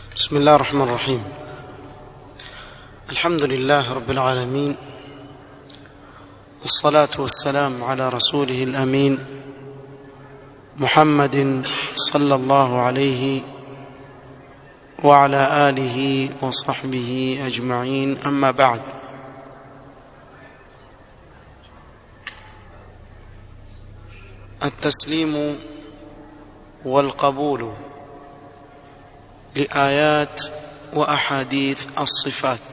بسم الله الرحمن الرحيم الحمد لله رب العالمين والصلاة والسلام على رسوله الأمين محمد صلى الله عليه وعلى آله وصحبه أجمعين أما بعد التسليم والقبول لآيات وأحاديث الصفات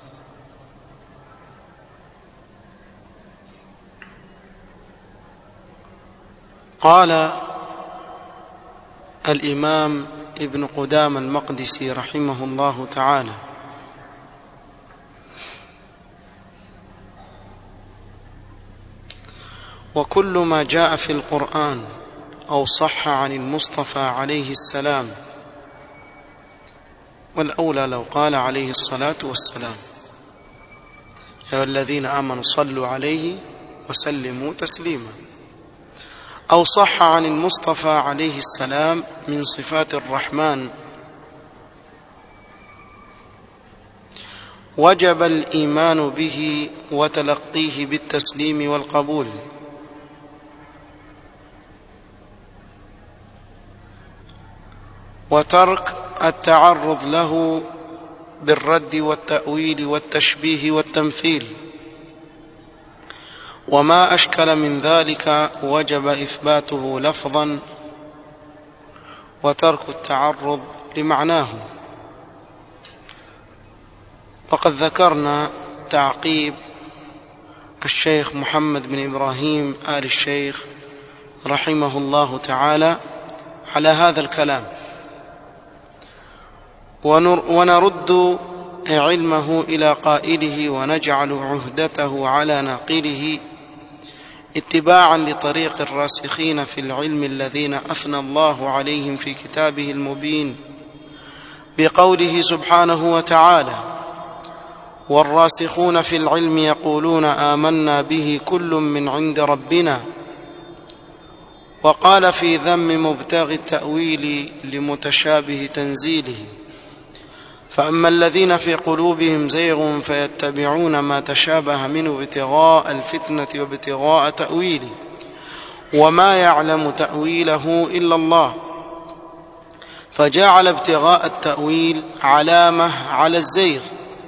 قال الإمام ابن قدام المقدسي رحمه الله تعالى وكل ما جاء في القرآن أو صح عن المصطفى عليه السلام والأولى لو قال عليه الصلاة والسلام يا الذين آمنوا صلوا عليه وسلموا تسليما أو صح عن المصطفى عليه السلام من صفات الرحمن وجب الإيمان به وتلقيه بالتسليم والقبول وترك التعرض له بالرد والتأويل والتشبيه والتمثيل وما أشكل من ذلك وجب إثباته لفظا وترك التعرض لمعناه وقد ذكرنا تعقيب الشيخ محمد بن إبراهيم آل الشيخ رحمه الله تعالى على هذا الكلام ونرد علمه إلى قائله ونجعل عهدته على ناقله اتباعا لطريق الراسخين في العلم الذين أثنى الله عليهم في كتابه المبين بقوله سبحانه وتعالى والراسخون في العلم يقولون آمنا به كل من عند ربنا وقال في ذم مبتغي التأويل لمتشابه تنزيله فأما الذين في قلوبهم زيغ فيتبعون ما تشابه منه ابتغاء الفتنة وابتغاء تأويله وما يعلم تأويله إلا الله فجعل ابتغاء التأويل علامة على الزيغ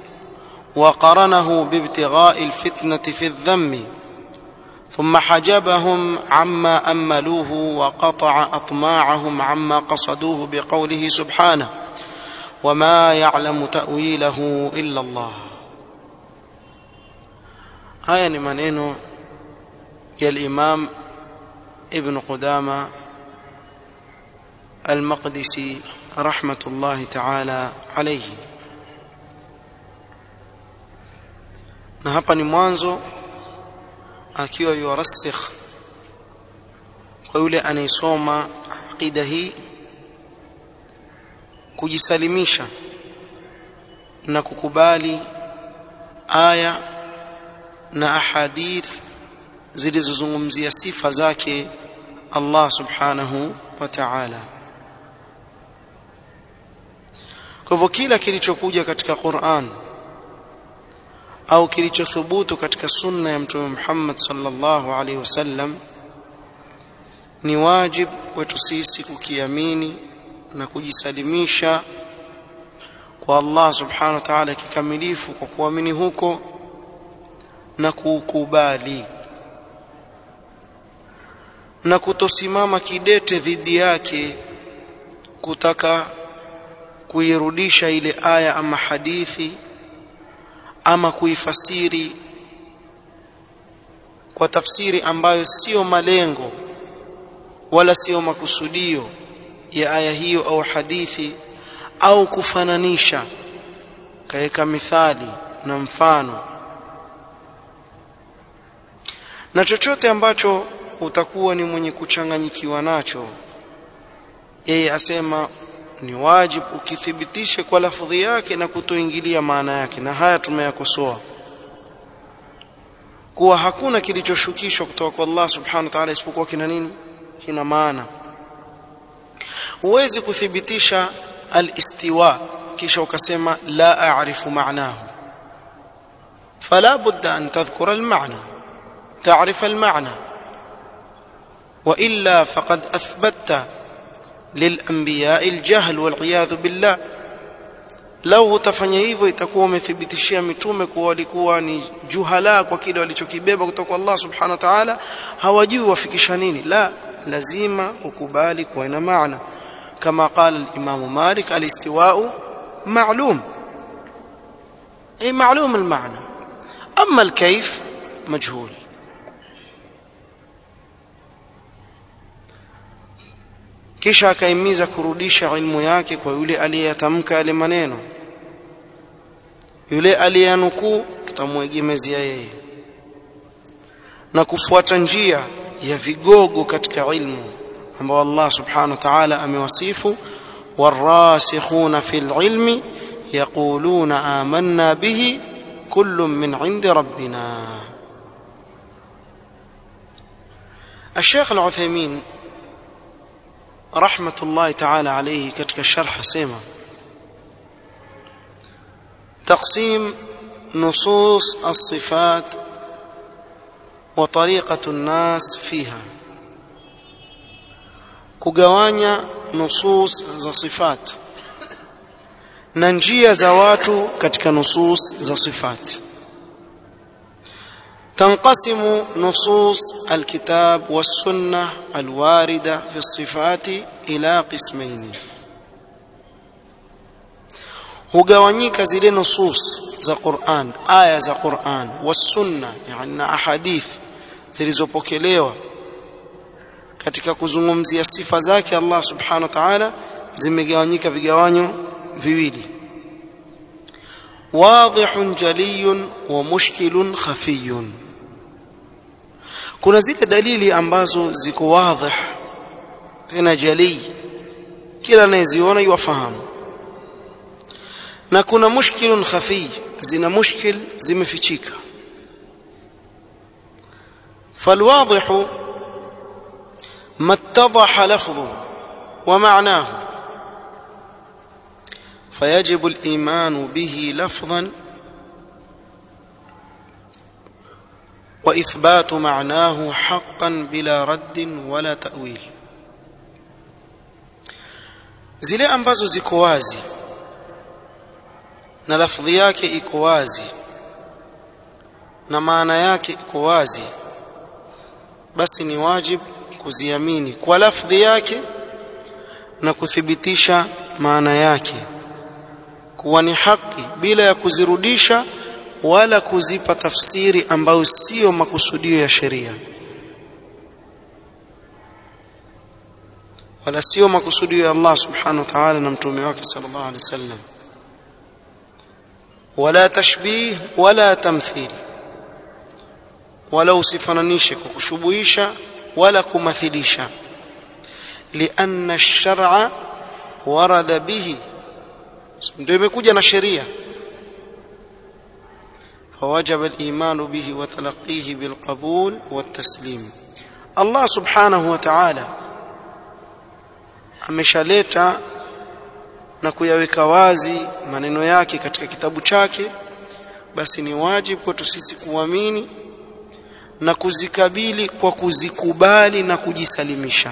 وقرنه بابتغاء الفتنة في الذم ثم حجبهم عما أملوه وقطع أطماعهم عما قصدوه بقوله سبحانه وما يعلم تأويله إلا الله haya ni maneno ya al-Imam Ibn Qudama al-Maqdisi rahmatullahi ta'ala alayhi na hapa ni mwanzo akiwa yurasikh kwa yule anayesoma aqida hii kujisalimisha na kukubali aya na ahadith zilizozungumzia sifa zake Allah subhanahu wa ta'ala kwa hivyo kila kilichokuja katika Qur'an au kilichothubutu katika sunna ya mtume Muhammad sallallahu alaihi wasallam ni wajib kwetu sisi kukiamini na kujisalimisha kwa Allah subhanahu wa ta'ala kikamilifu kwa kuamini huko na kukubali na kutosimama kidete dhidi yake kutaka kuirudisha ile aya ama hadithi ama kuifasiri kwa tafsiri ambayo sio malengo wala sio makusudio ya aya hiyo au hadithi au kufananisha kaweka mithali na mfano na chochote ambacho utakuwa ni mwenye kuchanganyikiwa nacho yeye asema ni wajibu ukithibitishe kwa lafdhi yake na kutoingilia maana yake na haya tumeyakosoa kuwa hakuna kilichoshukishwa kutoka kwa Allah subhanahu wa ta'ala isipokuwa kina nini kina maana huwezi kuthibitisha al-istiwa kisha ukasema la a'rifu ma'nahu فلا بد أن تذكر المعنى تعرف المعنى وإلا فقد أثبتت للأنبياء الجهل والعياذ بالله lau utafanya hivyo itakuwa umethibitishia mitume kuwa walikuwa ni juhala kwa kile walichokibeba kutoka kwa Allah subhanahu wa ta'ala hawajui wafikisha nini la lazima ukubali kuwa ina maana kama qala al-imam Malik al-istiwa'u ma'lum ay ma'lum al-ma'na amma al-kayf majhul kisha akaimiza kurudisha ilmu yake kwa yule aliyeyatamka yale maneno yule aliyanukuu tutamwegemezea yeye na kufuata njia ya vigogo katika ilmu ambao Allah subhanahu wa ta'ala amewasifu warasikhuna fil ilmi yaquluna amanna bihi kullun min 'indi rabbina الشيخ العثيمين رحمة الله تعالى عليه كتك الشرح سيما تقسيم نصوص الصفات وطريقة الناس فيها kugawanya nusus za sifat na njia za watu katika nusus za sifat تنقسم نصوص الكتاب والسنة الواردة في الصفات إلى قسمين hugawanyika zile nusus za Qur'an aya za Qur'an wasunna yani na ahadith zilizopokelewa katika kuzungumzia sifa zake Allah subhanahu wa ta'ala zimegawanyika vigawanyo viwili wadhihun jaliyun wa mushkilun khafiyun kuna zile dalili ambazo ziko wadhih tena jalii kila anayeziona yuwafahamu na kuna mushkilun khafi zina mushkil zimefichika فالواضح ما اتضح لفظه ومعناه فيجب الإيمان به لفظا وإثبات معناه حقا بلا رد ولا تأويل zile ambazo ziko wazi na lafdhi yake iko wazi na maana yake iko wazi basi ni wajib kuziamini kwa lafdhi yake na kuthibitisha maana yake kuwa ni haki bila ya kuzirudisha wala kuzipa tafsiri ambayo sio makusudio ya sheria wala sio makusudio ya Allah subhanahu wa ta'ala na mtume wake sallallahu alaihi wasallam wala tashbih wala tamthil wala usifananishe kwa kushubuhisha wala kumathilisha لأن الشرع ورد به ndio imekuja na sheria فوجب الإيمان به وتلقيه بالقبول والتسليم الله سبحانه وتعالى ameshaleta na kuyaweka wazi maneno yake katika kitabu chake basi ni wajibu kwetu sisi kuamini na kuzikabili kwa kuzikubali na kujisalimisha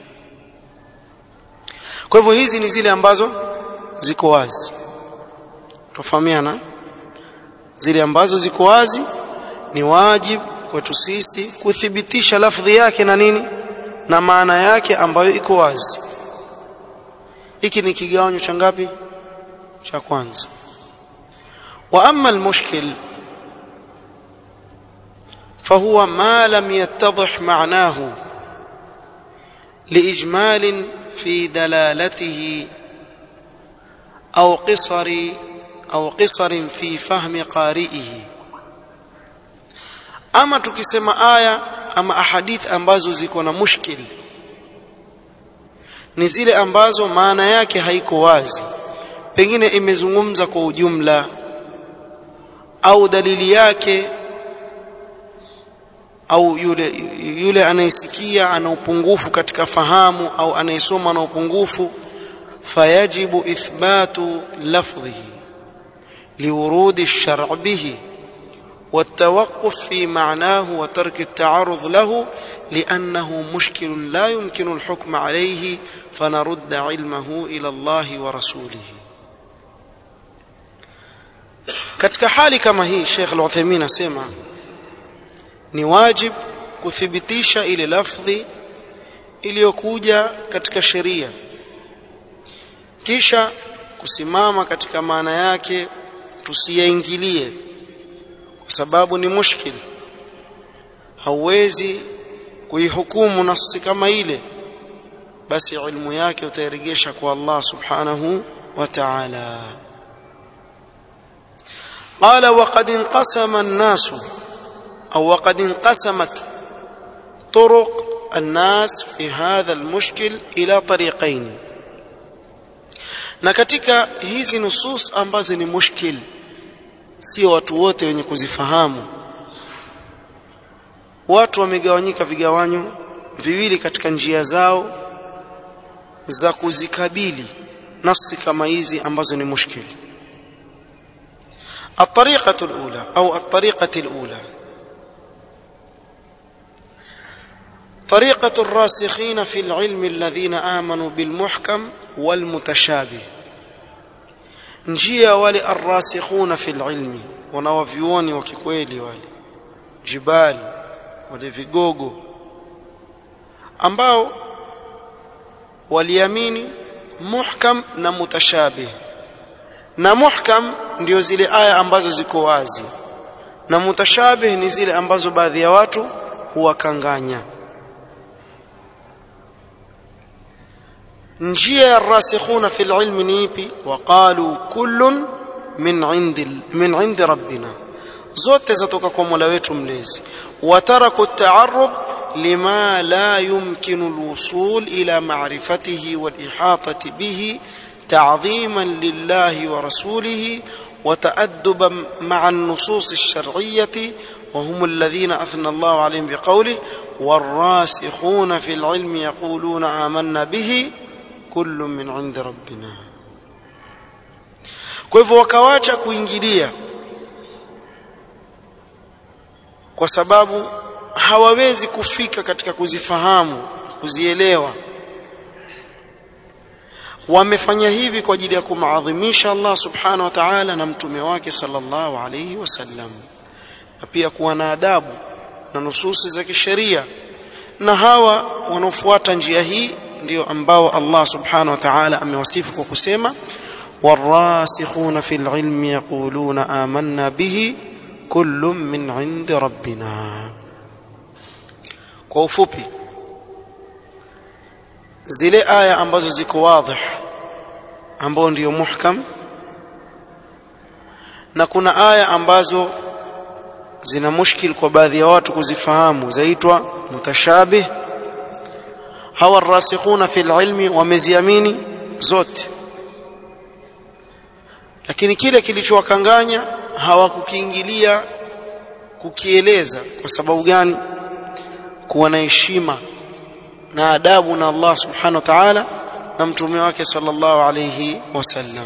kwa hivyo hizi ni zile ambazo ziko wazi tofahamiana zile ambazo ziko wazi ni wajibu kwetu sisi kuthibitisha lafdhi yake na nini na maana yake ambayo iko wazi hiki ni kigawanyo cha ngapi cha kwanza wa amma almushkil فهو ما لم يتضح معناه لاجمال في دلالته او قصر au qisarin fi fahmi qari'ihi ama tukisema aya ama ahadith ambazo ziko na mushkil ni zile ambazo maana yake haiko wazi pengine imezungumza kwa ujumla au dalili yake au yule yule anayesikia ana upungufu katika fahamu au anayesoma na upungufu فيجب إثبات لفظه لورود الشرع به والتوقف في معناه وترك التعرض له لأنه مشكل لا يمكن الحكم عليه فنرد علمه إلى الله ورسوله katika hali kama hii Sheikh Al-Uthaymeen asema ni wajib kuthibitisha ile lafdhi iliyokuja katika sheria kisha kusimama katika maana yake tusiyaingilie kwa sababu ni mushkil hauwezi kuihukumu nafsi kama ile basi ilmu yake utairegesha kwa Allah subhanahu wa ta'ala قال وقد انقسم الناس أو وقد انقسمت طرق الناس في هذا المشكل إلى طريقين na katika hizi nusus ambazo ni mushkil sio watu wote wenye kuzifahamu watu wamegawanyika vigawanyo viwili katika njia zao za kuzikabili nasi kama hizi ambazo ni mushkil الطريقة الأولى أو الطريقة الأولى طريقة الراسخين في العلم الذين آمنوا بالمحكم والمتشابه njia wale arrasikhuna fil ilmi wanawavyuoni wa kikweli wale jibali wale vigogo ambao waliamini muhkam na mutashabih na muhkam ndio zile aya ambazo ziko wazi na mutashabih ni zile ambazo baadhi ya watu huwakanganya njia ya rasikhuna fil ilmi ni ipi waqalu kullun min indi min indi rabbina zote zatoka kwa Mola wetu mlezi wataraku at-ta'arrud lima la yumkinu al-wusul ila ma'rifatihi wal ihatati bihi تعظيما لله ورسوله وتأدبا مع النصوص الشرعية وهم الذين أثنى الله عليهم بقوله والراسخون في العلم يقولون آمنا به كل من عند ربنا kwa hivyo wakawacha kuingilia kwa sababu hawawezi kufika katika kuzifahamu kuzielewa wamefanya hivi kwa ajili ya kumaadhimisha Allah subhanahu wa ta'ala na mtume wake sallallahu alayhi wasallam na pia kuwa na adabu na nususi za kisheria na hawa wanaofuata njia hii ndio ambao Allah subhanahu wa ta'ala amewasifu kwa kusema والراسخون في العلم يقولون آمنا به كل من عند ربنا kwa ufupi zile aya ambazo ziko wadhih ambao ndio muhkam na kuna aya ambazo zina mushkil kwa baadhi ya watu kuzifahamu zaitwa mutashabih hawa rasikhuna fil ilmi wameziamini zote lakini kile kilichowakanganya hawakukiingilia kukieleza kwa sababu gani kuwa na heshima na adabu na Allah subhanahu wa ta'ala na mtume wake sallallahu alayhi wasallam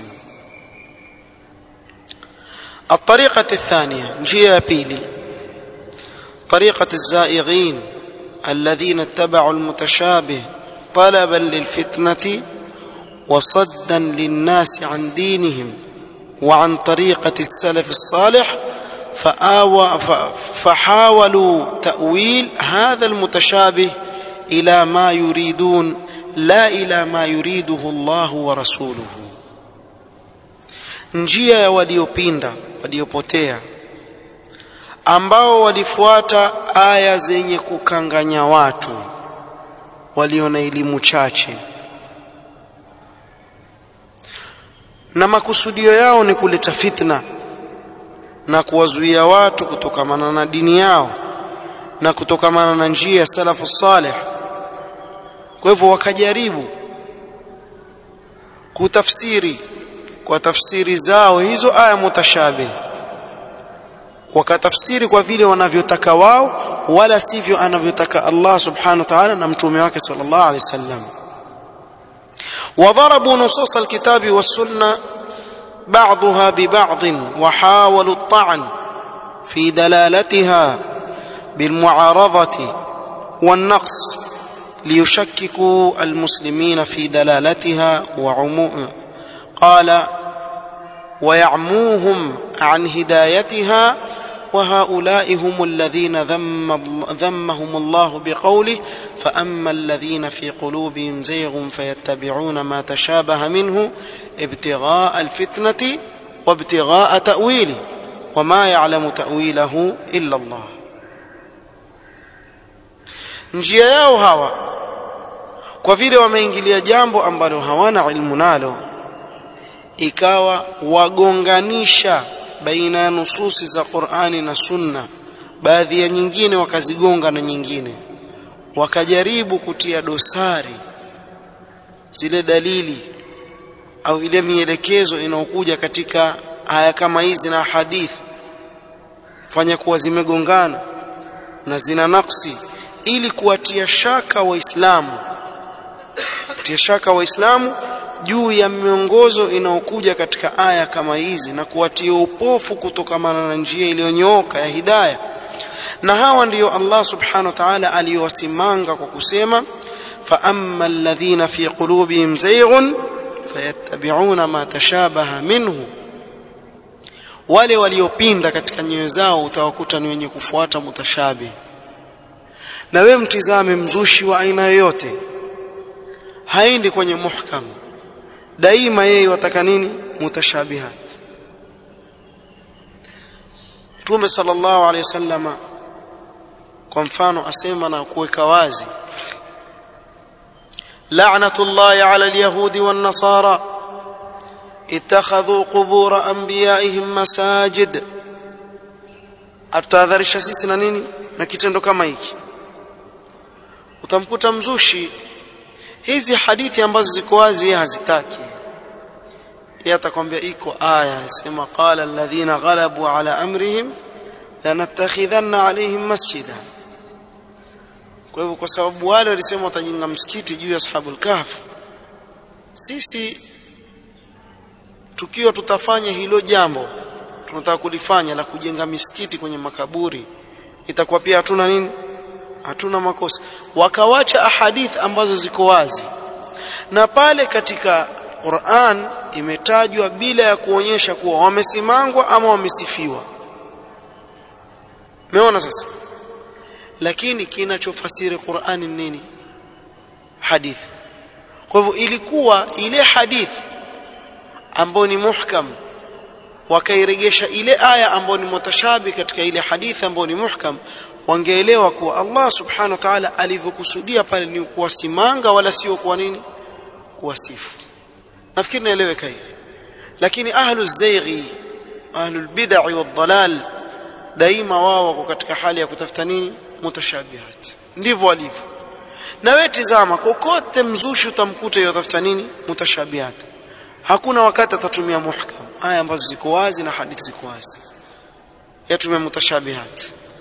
الطريقة الثانية نجيه بيلي طريقة الزائغين الذين اتبعوا المتشابه طلبا للفتنة وصدا للناس عن دينهم وعن طريقة السلف الصالح فآوى فحاولوا تأويل هذا المتشابه إلى ما يريدون لا إلى ما يريده الله ورسوله njia ya waliopinda waliopotea ambao walifuata aya zenye kukanganya watu walio na elimu chache na makusudio yao ni kuleta fitna na kuwazuia watu kutokamana na dini yao na kutokamana na njia ya salafu salih kwa hivyo wakajaribu kutafsiri kwa tafsiri zao hizo aya mutashabih wakatafsiri kwa vile wanavyotaka wao wala sivyo anavyotaka Allah subhanahu wa ta'ala na mtume wake sallallahu alaihi wasallam وضربوا نصوص الكتاب والسنة بعضها ببعض وحاولوا الطعن في دلالتها بالمعارضة والنقص ليشككوا المسلمين في دلالتها وعموم قال ويعموهم عن هدايتها وهؤلاء هم الذين ذم ذمهم الله بقوله فأما الذين في قلوبهم زيغ فيتبعون ما تشابه منه ابتغاء الفتنة وابتغاء تأويله وما يعلم تأويله إلا الله njia yao hawa kwa vile wameingilia jambo ambalo hawana ilmu nalo ikawa wagonganisha baina ya nususi za Qur'ani na Sunna baadhi ya nyingine wakazigonga na nyingine wakajaribu kutia dosari zile dalili au ile mielekezo inayokuja katika aya kama hizi na hadithi fanya kuwa zimegongana na zina naksi ili kuwatia shaka waislamu kutia shaka waislamu juu ya miongozo inayokuja katika aya kama hizi na kuwatia upofu kutokamana na njia iliyonyooka ya hidayah na hawa ndiyo Allah subhanahu wa ta'ala aliyowasimanga kwa kusema fa amma alladhina fi qulubihim zayghun fayattabi'una ma tashabaha minhu wale waliopinda katika nyoyo zao utawakuta ni wenye kufuata mutashabi na we mtizame mzushi wa aina yoyote haendi kwenye muhkam daima yeye wataka nini mutashabihat Mtume sallallahu alaihi wasallama kwa mfano asema na kuweka wazi la'natullahi 'ala al-yahudi wan-nasara ittakhadhu qubur anbiya'ihim masajid atadharisha sisi na nini na kitendo kama hiki utamkuta mzushi hizi hadithi ambazo ziko wazi hazitaki yeye atakwambia iko aya sema qala alladhina ghalabu ala amrihim lanattakhidhanna alaihim masjida kwa hivyo kwa sababu wale walisema watajenga msikiti juu ya ashabul kahf sisi tukiwa tutafanya hilo jambo tunataka kulifanya la kujenga misikiti kwenye makaburi itakuwa pia hatuna nini hatuna makosa wakawacha ahadith ambazo ziko wazi na pale katika Qur'an imetajwa bila ya kuonyesha kuwa wamesimangwa ama wamesifiwa Umeona sasa lakini kinachofasiri Qur'an ni nini hadith kwa hivyo ilikuwa ile hadith ambayo ni muhkam wakairegesha ile aya ambayo ni mutashabi katika ile hadithi ambayo ni muhkam wangeelewa kuwa Allah subhanahu wa ta'ala alivyokusudia pale ni kuwasimanga wala sio kwa nini kuwasifu nafikiri naeleweka hivi lakini ahlu zayghi ahlu bid'ah wadhalal daima wao wako katika hali ya kutafuta nini mutashabihat ndivyo walivyo na wewe tizama kokote mzushi utamkuta yotafuta nini mutashabihat hakuna wakati atatumia muhkam aya ambazo ziko wazi na hadithi ziko wazi yatumia mutashabihat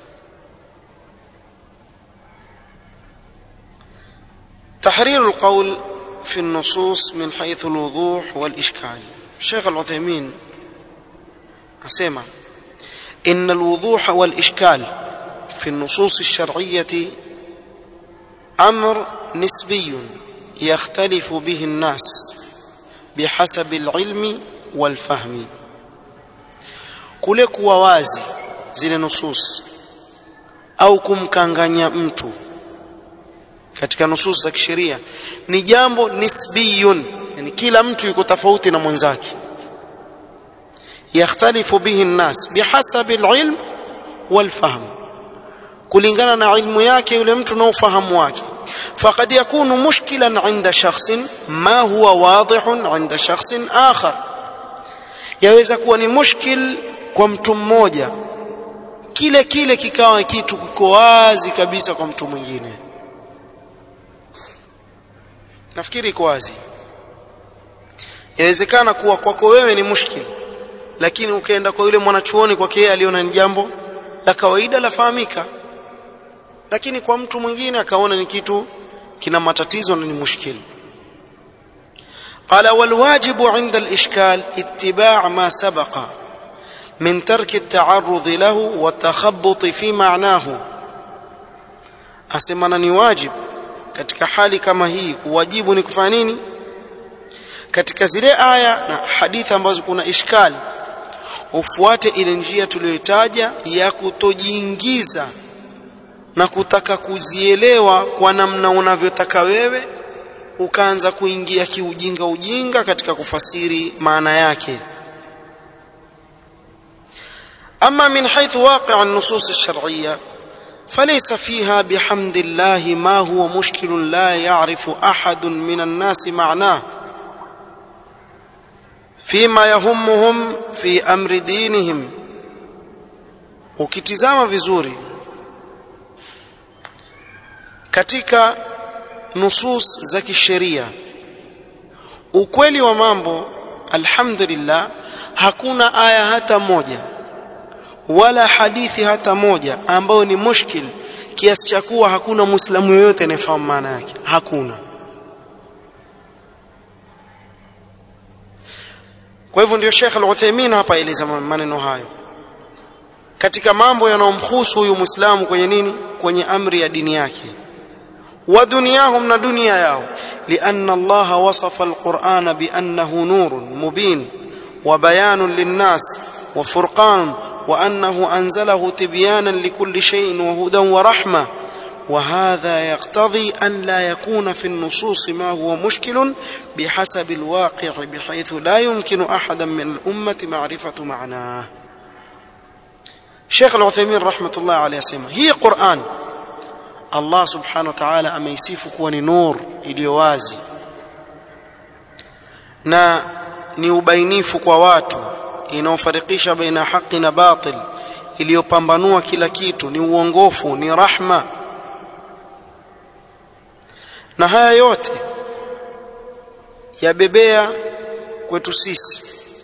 تحرير القول في النصوص من حيث الوضوح والإشكال الشيخ العثيمين أسمع إن الوضوح والإشكال في النصوص الشرعية أمر نسبي يختلف به الناس بحسب العلم والفهم kule kuwa wazi zile nusus au kumkanganya mtu katika nusus za kisheria ni jambo nisbiyun yani kila mtu yuko tofauti na mwenzake yakhtalifu bihi nnas bihasabi alilm walfahm kulingana na ilmu yake yule mtu na ufahamu wake فقد يكون مشكلا عند شخص ما هو واضح عند شخص آخر yaweza kuwa ni mushkil kwa mtu mmoja kile kile kikawa kitu kiko wazi kabisa kwa mtu mwingine nafikiri iko wazi yawezekana kuwa kwako wewe ni mushkil lakini ukaenda kwa yule mwanachuoni kwake yeye aliona ni jambo la kawaida lafahamika lakini kwa mtu mwingine akaona ni kitu kina matatizo na ni mushkili قال والواجب عند الإشكال اتباع ما سبق من ترك التعرض له والتخبط في معناه أسمنا ni wajib katika hali kama hii wajibu ni kufanya nini katika zile aya na hadithi ambazo kuna ishkali ufuate ile njia tuliyoitaja ya kutojiingiza na kutaka kuzielewa kwa namna unavyotaka wewe ukaanza kuingia kiujinga ujinga katika kufasiri maana yake أما من حيث واقع النصوص الشرعية فليس فيها بحمد الله ما هو مشكل لا يعرف أحد من الناس معناه فيما يهمهم في أمر دينهم ukitizama vizuri katika nusus za kisheria ukweli wa mambo alhamdulillah hakuna aya hata moja wala hadithi hata moja ambayo ni mushkil kiasi cha kuwa hakuna muislamu yoyote anayefahamu maana yake hakuna kwa hivyo ndio Sheikh Al-Uthaymeen hapa eleza maneno hayo katika mambo yanayomhusu huyu muislamu kwenye nini kwenye amri ya dini yake wa dunyahum na dunia yao lianna Allah wasafa al-Qur'ana bi annahu nurun mubin wa bayanun lin-nas wa furqan وانه انزله تبيانا لكل شيء وهدى ورحمه وهذا يقتضي ان لا يكون في النصوص ما هو مشكل بحسب الواقع بحيث لا يمكن احدا من الامه معرفه معناه شيخ العثيمين رحمه الله عليه سيما هي قران الله سبحانه وتعالى ameisifu kuwa ni nur iliyo wazi na ni ubainifu kwa watu inaofarikisha baina haki na batil iliyopambanua kila kitu ni uongofu ni rahma na haya yote yabebea kwetu sisi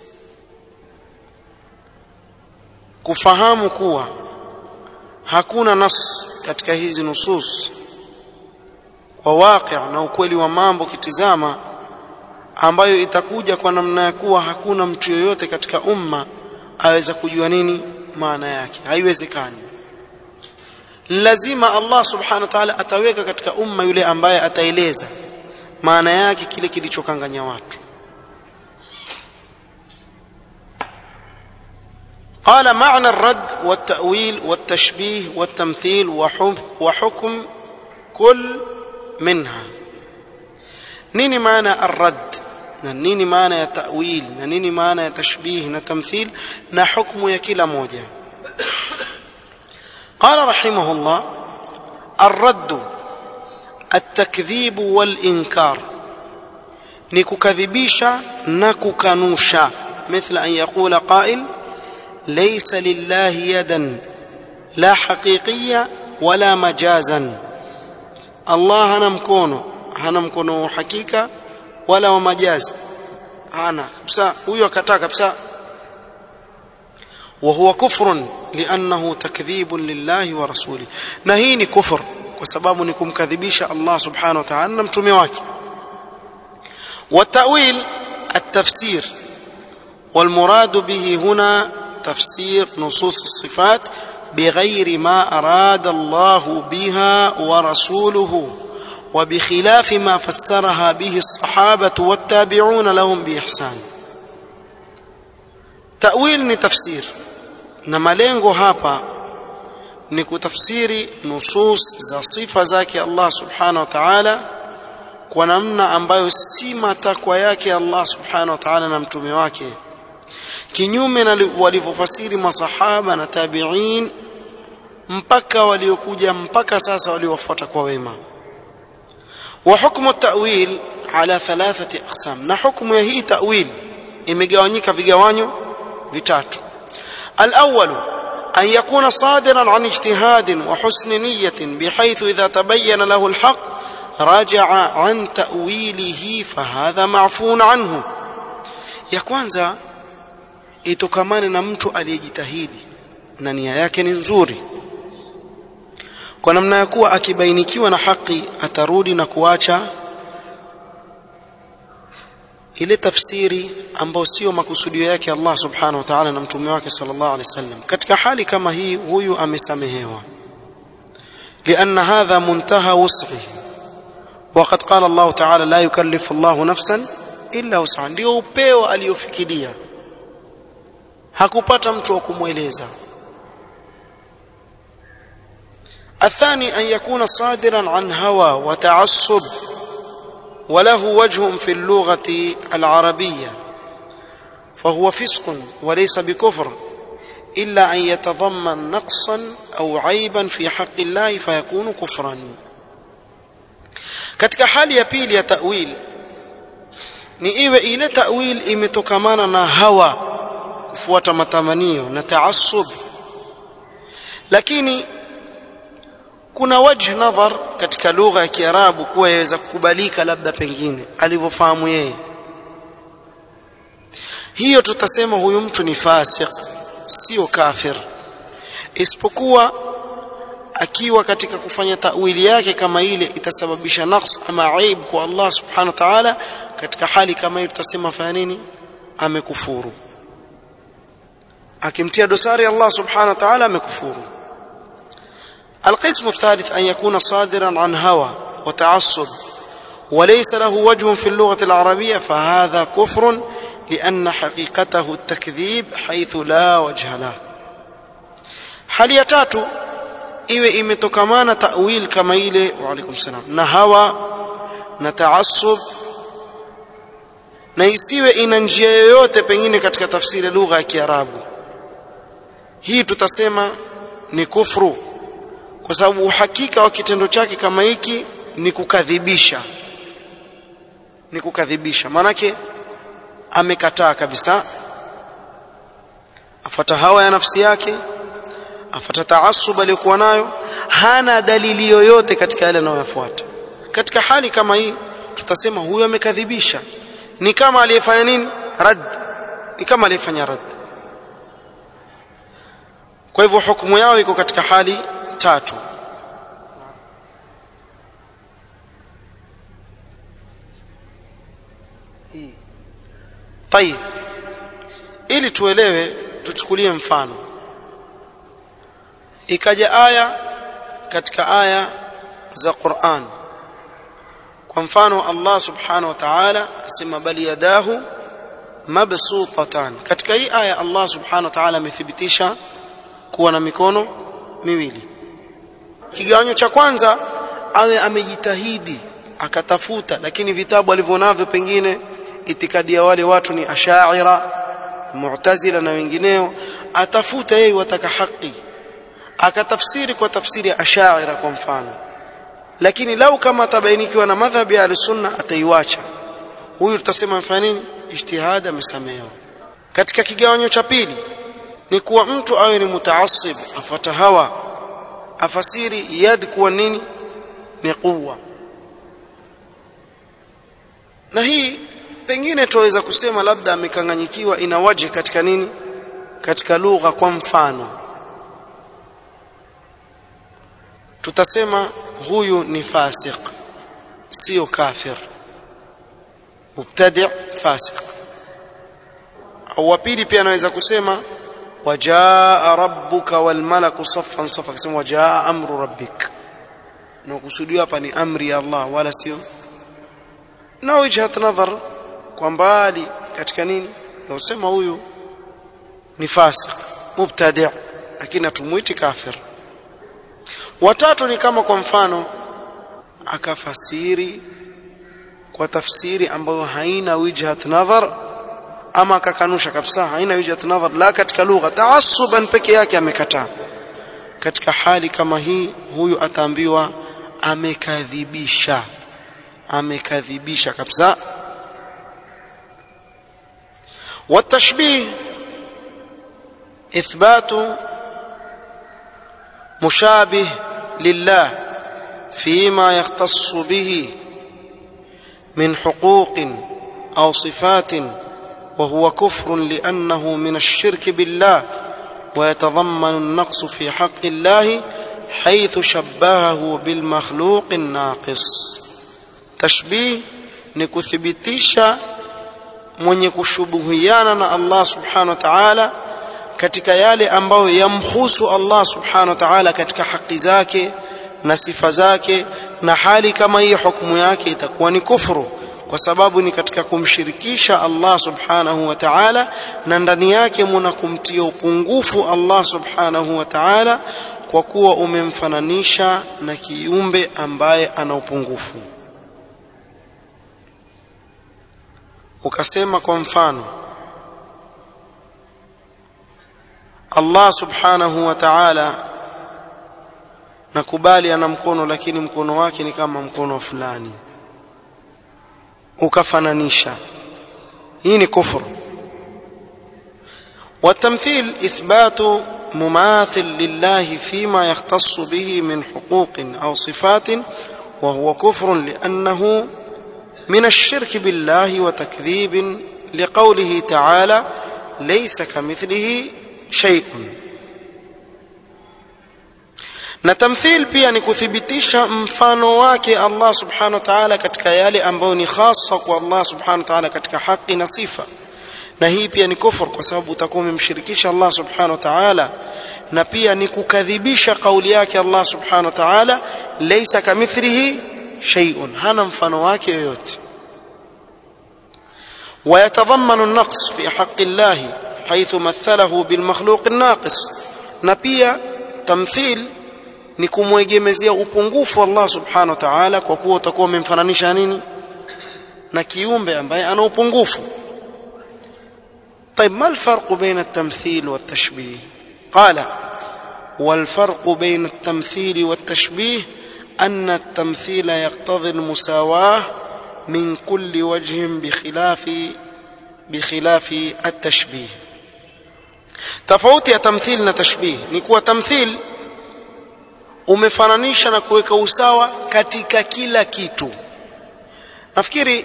kufahamu kuwa hakuna nas katika hizi nusus kwa waqi na ukweli wa mambo kitizama ambayo itakuja kwa namna ya kuwa hakuna mtu yoyote katika umma aweza kujua nini maana yake haiwezekani lazima Allah subhanahu wa ta'ala ataweka katika umma yule ambaye ataeleza maana yake kile kilichokanganya watu قال معنى الرد والتأويل والتشبيه والتمثيل وحكم كل منها nini maana arrad na nini maana ya ta'wil na nini maana ya tashbih na tamthil na hukumu ya kila moja قال رحمه الله الرد التكذيب والإنكار نكذبيشا نككنوشا مثل أن يقول قائل ليس لله يدا لا حقيقية ولا مجازا الله نمكونه hana mkono wa hakika wala wa majazi hana kabisa huyo akataa kabisa وهو كفر لانه تكذيب لله ورسوله na hii ni kufur kwa sababu ni kumkadhibisha Allah subhanahu wa ta'ala na mtume wake والتأويل التفسير والمراد به هنا تفسير نصوص الصفات بغير ما أراد الله بها ورسوله وبخلاف ما فسرها به الصحابة والتابعون لهم بإحسان تأويل ni tafsir na malengo hapa ni kutafsiri nusus za sifa zake Allah subhanahu wa ta'ala kwa namna ambayo si matakwa yake Allah subhanahu wa ta'ala na mtume wake kinyume na walivyofasiri masahaba na tabi'in mpaka waliokuja mpaka sasa waliofuata kwa wema وحكم التأويل على ثلاثة أقسام na hukumu ya hii ta'wil imegawanyika vigawanyo vitatu الأول أن يكون صادرا عن اجتهاد وحسن نية بحيث إذا تبين له الحق رجع عن تأويله فهذا معفو عنه ya kwanza itokamane na mtu aliyejitahidi na nia yake ni nzuri kwa namna ya kuwa akibainikiwa na haki atarudi na kuacha ile tafsiri ambayo sio makusudio yake Allah subhanahu wa ta'ala na mtume wake sallallahu alaihi wasallam katika hali kama hii huyu amesamehewa لأن هذا منتهى وسعه وقد قال الله تعالى لا يكلف الله نفسا إلا وسعها ndio upeo aliyofikiria hakupata mtu wa kumweleza الثاني أن يكون صادرا عن هوى وتعصب وله وجه في اللغة العربية فهو فسق وليس بكفر إلا أن يتضمن نقصا أو عيبا في حق الله فيكون كفرا katika hali ya pili ya ta'wil ni iwe ile ta'wil imetokamana na hawa kufuata matamanio na taassub lakini kuna wajh nadhar katika lugha ya Kiarabu kuwa yaweza kukubalika labda pengine alivyofahamu yeye hiyo tutasema huyu mtu ni fasik sio kafir isipokuwa akiwa katika kufanya tawili yake kama ile itasababisha naqs ama aib kwa Allah subhanahu wa ta'ala katika hali kama hiyo tutasema fanya nini amekufuru akimtia dosari Allah subhanahu wa ta'ala amekufuru القسم الثالث أن يكون صادرا عن هوى وتعصب وليس له وجه في اللغة العربية فهذا كفر لأن حقيقته التكذيب حيث لا وجه له hali ya tatu iwe imetokamana ta'wil kama ile wa alaikum salam na hawa na taassub na isiwe ina njia yoyote pengine katika tafsiri lugha ya Kiarabu hii tutasema ni kufru kwa sababu uhakika wa kitendo chake kama hiki ni kukadhibisha ni kukadhibisha maanake amekataa kabisa afata hawa ya nafsi yake afata taasub aliyokuwa nayo hana dalili yoyote katika yale anayoyafuata katika hali kama hii tutasema huyo amekadhibisha ni kama aliyefanya nini rad ni kama aliyefanya rad kwa hivyo hukumu yao iko katika hali tatu طيب ili tuelewe tuchukulie mfano ikaja aya katika aya za Qur'an kwa mfano Allah subhanahu wa ta'ala asema bali yadahu mabsutatan katika hii aya Allah subhanahu wa ta'ala amethibitisha kuwa na mikono miwili kigawanyo cha kwanza awe amejitahidi akatafuta lakini vitabu alivyonavyo pengine itikadi ya wale watu ni ashaira mu'tazila na wengineo atafuta yeye wataka haki akatafsiri kwa tafsiri ya ashaira kwa mfano lakini lau kama atabainikiwa na madhhabi ya sunna ataiwacha huyu tutasema mfano nini ijtihad amesamehewa katika kigawanyo cha pili ni kuwa mtu awe ni mutaassib afata hawa afasiri yad kuwa nini ni quwwa na hii pengine tuweza kusema labda amekanganyikiwa ina waje katika nini katika lugha kwa mfano tutasema huyu ni fasik sio kafir mubtadi fasik au wa pili pia anaweza kusema wajaa rabbuka wal malaku saffan safa kusema wajaa amru rabbik na kusudiwa hapa ni amri ya Allah wala sio na wijhat nadhar kwa mbali katika nini na usema huyu ni fasik mubtadi lakini atumuiti kafir watatu ni kama kwa mfano akafasiri kwa tafsiri ambayo haina wijhat nadhar ama akakanusha kabisa haina wijhat nadhar la katika lugha taassuban peke yake amekataa katika hali kama hii huyu ataambiwa amekadhibisha amekadhibisha kabisa والتشبيه إثبات مشابه لله فيما يختص به من حقوق أو صفات وهو كفر لأنه من الشرك بالله ويتضمن النقص في حق الله حيث شبهه بالمخلوق الناقص تشبيه نكثبتيشا mwenye kushubuhiana na Allah subhanahu wa ta'ala katika yale ambayo yamhusu Allah subhanahu wa ta'ala katika haki zake na sifa zake na hali kama hii hukumu yake itakuwa ni kufuru kwa sababu ni katika kumshirikisha Allah subhanahu wa ta'ala na ndani yake muna kumtia upungufu Allah subhanahu wa ta'ala kwa kuwa umemfananisha na kiumbe ambaye ana upungufu ukasema kwa mfano Allah subhanahu wa ta'ala nakubali ana mkono lakini mkono wake ni kama mkono fulani ukafananisha hii ni kufuru والتمثيل إثبات مماثل لله فيما يختص به من حقوق أو صفات وهو كفر لأنه من الشرك بالله وتكذيب لقوله تعالى ليس كمثله شيء na tamthil pia ni kuthibitisha mfano wake Allah subhanahu wa ta'ala katika yale ambayo ni hasa kwa Allah subhanahu wa ta'ala katika haki na sifa na hii pia ni kufur kwa sababu utakuwa umemshirikisha Allah subhanahu wa ta'ala na pia ni kukadhibisha kauli yake Allah subhanahu wa ta'ala laysa kamithlihi shay'un hana mfano wake yoyote ويتضمن النقص في حق الله حيث مثله بالمخلوق الناقص na pia tamthil ni kumwegemezea upungufu Allah subhanahu wa ta'ala kwa kuwa utakuwa umemfananisha nini na kiumbe ambaye ana upungufu طيب ما الفرق بين التمثيل والتشبيه قال والفرق بين التمثيل والتشبيه أن التمثيل يقتضي المساواة من كل وجه بخلاف بخلاف التشبيه tofauti ya tamthil na tashbih ni kuwa tamthil umefananisha na kuweka usawa katika kila kitu nafikiri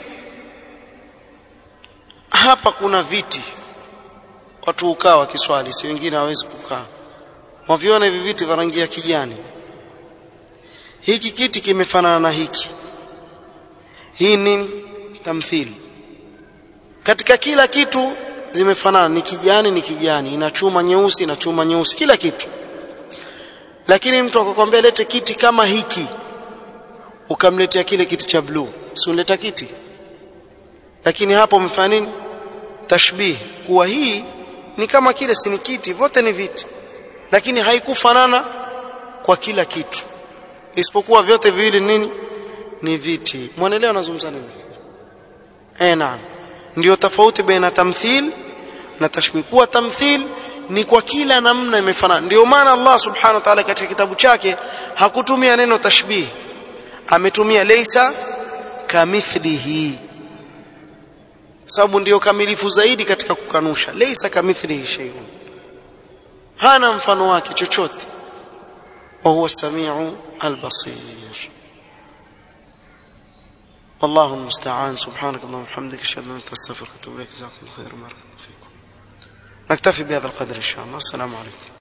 hapa kuna viti watu ukaa wakiswali si wengine hawezi kukaa waviona hivi viti vya rangi ya kijani hiki kiti kimefanana na hiki hii nini tamthili katika kila kitu zimefanana ni kijani ni kijani ina chuma nyeusi ina chuma nyeusi kila kitu lakini mtu akakwambia lete kiti kama hiki ukamletea kile kiti cha bluu si unleta kiti lakini hapo umefanya nini tashbih kuwa hii ni kama kile si ni kiti vote ni viti lakini haikufanana kwa kila kitu isipokuwa vyote viwili nini ni viti mwanaelewa nazungumza nini eh naam ndio tofauti baina tamthil na tashbih kuwa tamthil ni kwa kila namna imefanana ndio maana Allah subhanahu wa ta'ala katika kitabu chake hakutumia neno tashbih ametumia laysa kamithlihi sababu ndio kamilifu zaidi katika kukanusha laysa kamithlihi shay'un hana mfano wake chochote wa huwa samiu albasir والله المستعان سبحانك اللهم وبحمدك اشهد ان لا اله الا انت استغفرك واتوب اليك جزاكم الله خيرا بارك الله فيكم نكتفي بهذا القدر ان شاء الله السلام عليكم